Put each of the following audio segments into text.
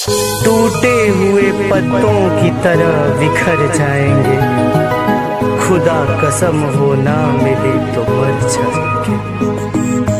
टूटे हुए पत्तों की तरह बिखर जाएंगे खुदा कसम हो ना मिले तो मर जाएंगे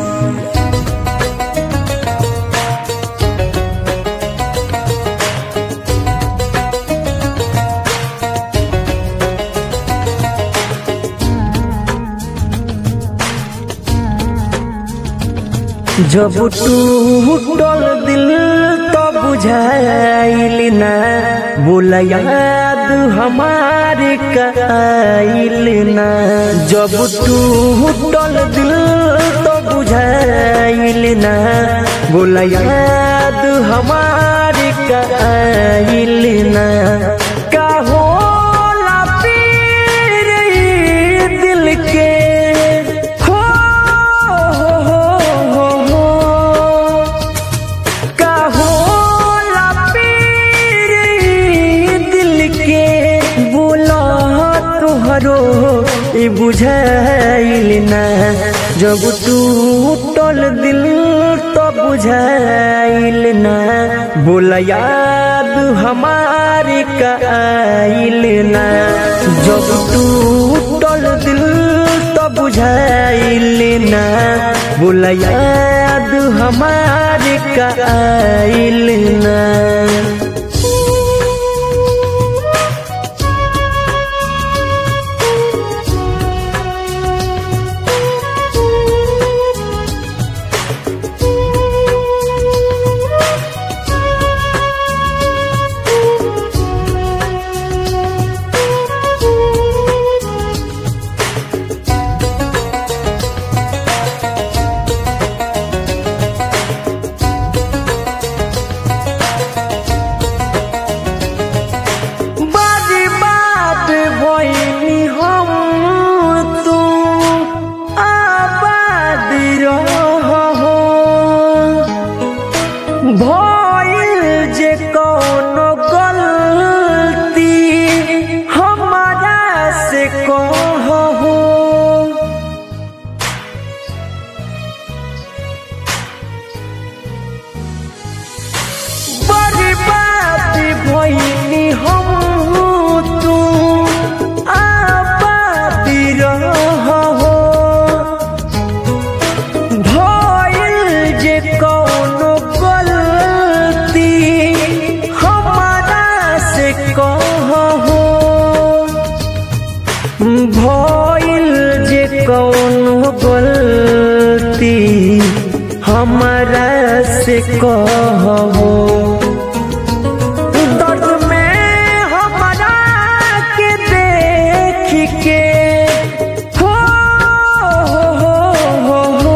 जब टूटल दिल तो बुझाइल ना बोला याद हमारे काइल ना जब टूटल दिल तो बुझाइल ना बोला याद हमारे काइल ना का होला पीर ई दिल के हो हो हो हो हो का होला पीर ई दिल के बोला तुहरो ई बुझाइल ना जब टूटल दिल तो बुझाइल ना बोला याद हमारे काइल ना जब टूटल दिल तो बुझाइल ना बोला याद हमारे काइल ना बारी बात भइनी हम तू आबाद रहो भइल जे कौनो गलती हमारा से कहो बड़ी बात भइनी हम तू आबाद रहो भइल जे कौनो गलती हमारा से कहो भइल जे कौनो गलती हमारा से कहो दर्द में हमारा के देख के हो हो हो हो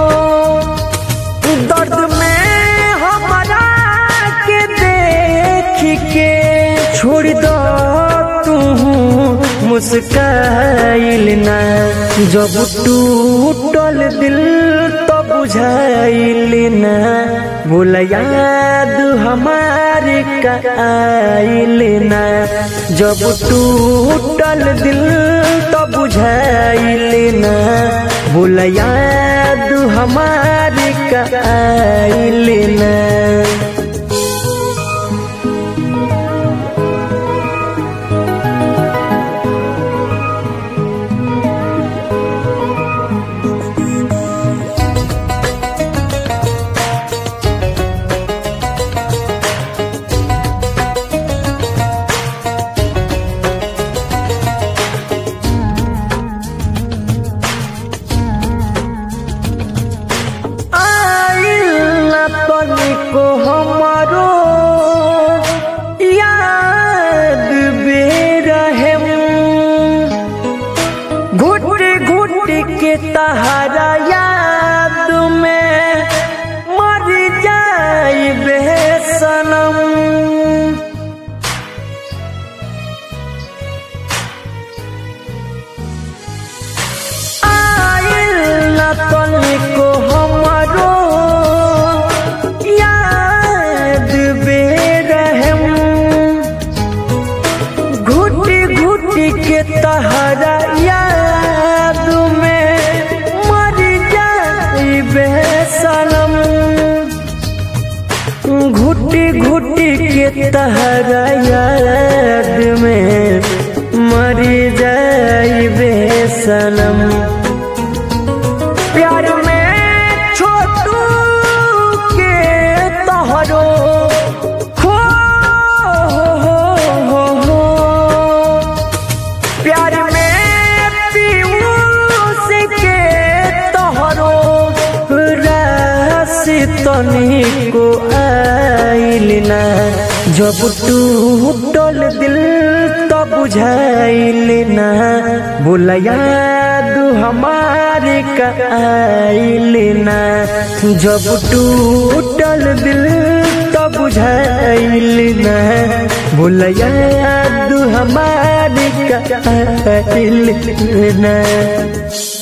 दर्द में हमारा के देख के छोड़ दो तू मुस्काइल ना जब टूटल दिल तो बुझाइल ना बोला याद हमारे काइल ना जब टूटल दिल तो बुझाइल ना बोला याद हमारे काइल ना आइल न तो तहरा याद में मरी जाइबे सनम प्यार में छोटू के तहरो हो हो हो हो प्यार में पीयूष के तोहरो राशि तनिको आइल ना जब टूटल दिल तो बुझाइल ना बोला याद हमारे का आइल ना जब टूटल दिल तो बुझाइल ना बोला याद हमारे का आइल ना